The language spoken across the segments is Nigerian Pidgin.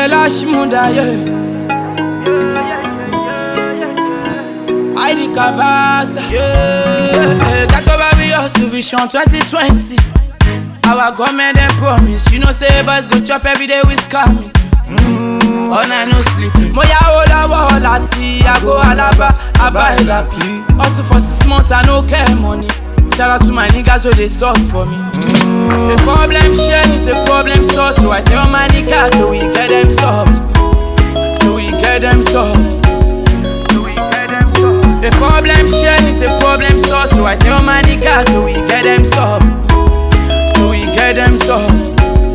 Bella Shmunda, yeah. Heidi Kabasa, yeah. Got over me hustle vision 2020. Our government dem promise, you know say boys go chop every day with scamming. Mm, all night no sleep. Mo ya ola wa láti ago alaba, aba elapi. Hustle for six months, I no care money. Shout out to my niggas wey dey stop for me. The problem share is a problem solved, so I tell my niggas so we get them solved. So we get them solved. The problem share is a problem solved, so I tell my niggas so we get them solved. So we get them solved.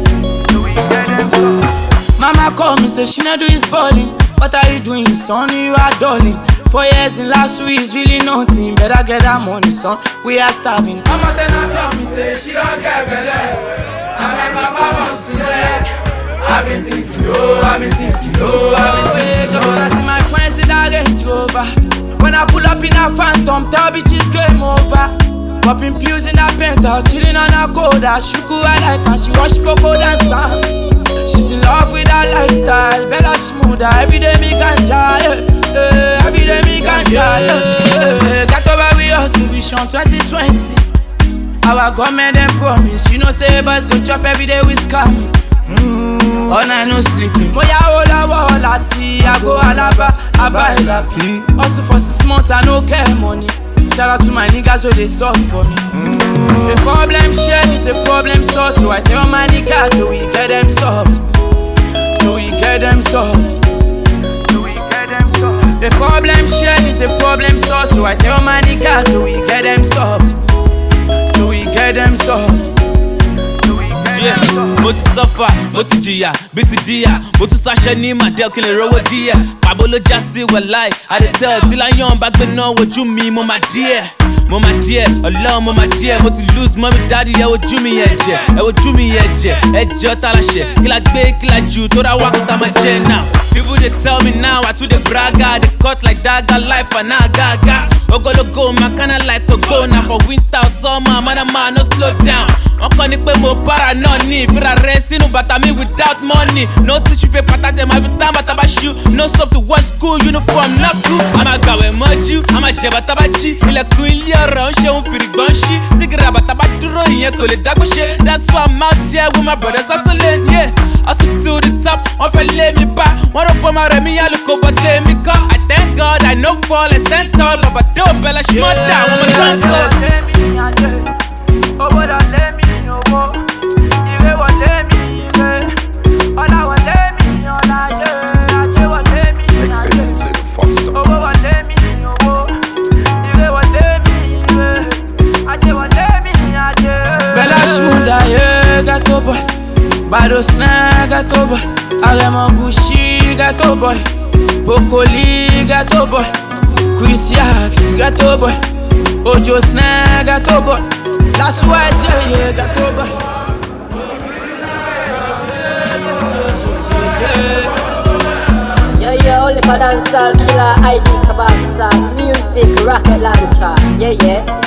Mama call me, say she not do is balling. What are you doing, son? You are darling. Four years in last week is really nothing. Better get that money, son. We are starving. Mama then I tell me, say she don't get belly. And my papa wants to leg. I've been thinking, oh, I've been thinking, oh, I've been thinking. Just wanna see my friends in that Range Rover. When I pull up in a phantom, tell bitches game over. Popping pills in a penthouse, chilling on a coda. Shuku I like her, she watch Poco dance. uh. She's in love with her lifestyle, Bella Shmooda. Every day me ganja, yeah. yeah. Every day me ganja, yeah. yeah. Got over with us, Vision 2020. Our government dem promise, you know say boys go chop every day with scamming. Mm, all night no sleeping. Mo ya ola wa láti ago alaba, aba elapi. Hustle for six months, I no care money. Shout out to my niggas wey dey stop for me. The problem share is a problem solved, so I tell my niggas so we get them solved. So we get them solved. The problem share is a problem solved, so I tell my niggas so we get them solved. So we get them solved. Yeah, mo ti sọ́fà mo ti jìyà bí ti díyà mo tún ṣaṣẹ́ ní màdẹ́ọ̀ kí n lè rówó díẹ̀ pàbó ló já sí wẹ̀láì àdètẹ́ tí láyọ̀n bá gbé náà wojú mi mo máa díẹ̀ mo máa díẹ̀ ọlọ́run mo máa díẹ̀ mo ti lose mọ́mí dáàdi ẹ wojú mi yẹn jẹ ẹ wojú mi yẹn jẹ ẹ jẹ́ ọ́tá láṣẹ kí la gbé kí la jù tó ra wá kó tá máa jẹ náà. People they tell me now I too dey braga They cut like dagger life and now gaga Ogologo my kinda like a go Now for winter or summer man and man no slow down Wọ́n kọ́ ni pé mo para náà ní ìfira rẹ̀ sínú bàtà mi without money No tissue paper tàtẹ̀ máa fi tán bàtà bá ṣú No soap to wash school uniform náà kú A máa gbàwẹ̀ mọ́jú, a máa jẹ bàtà bá jí Ilẹ̀kùn ilé ọ̀rọ̀ ń ṣeun fìrìgbọ́n ṣí Sígìrì àbàtà bá dúró ìyẹn kò lè dágbó ṣe That's why I'm out here with my brothers hustling yeah Hustle to the top, wọ́n fẹ́ lé mi bá Wọ́n rò pọ́ máa rẹ̀ mí yálùkò bọ́ tèmi kọ́ I thank God I no fall and stand tall Bàbá dé òbẹ̀lẹ̀ ṣì mọ́ dà àwọn ọmọ tó ń sọ. Owó lọlé mi owó, ire wọlé mi ire, ọlá wọlé mi ọláyé, ajé wọlé mi Make ajé. sense in faster. Owó wọlé mi owó, ire wọlé mi ire, ajé wọlé mi ajé. Bella Shmooda, yeah, ghetto boy. Bado Snag, ghetto boy. Aremo Gucci, ghetto boy. Bokoli, ghetto boy. Chris Yax, ghetto boy. Ojo Snag, ghetto boy. That's why I say, yeah, ghetto boy. Yeah, yeah, only for dancehall killer ID Kabasa Music rocket launcher Yeah, yeah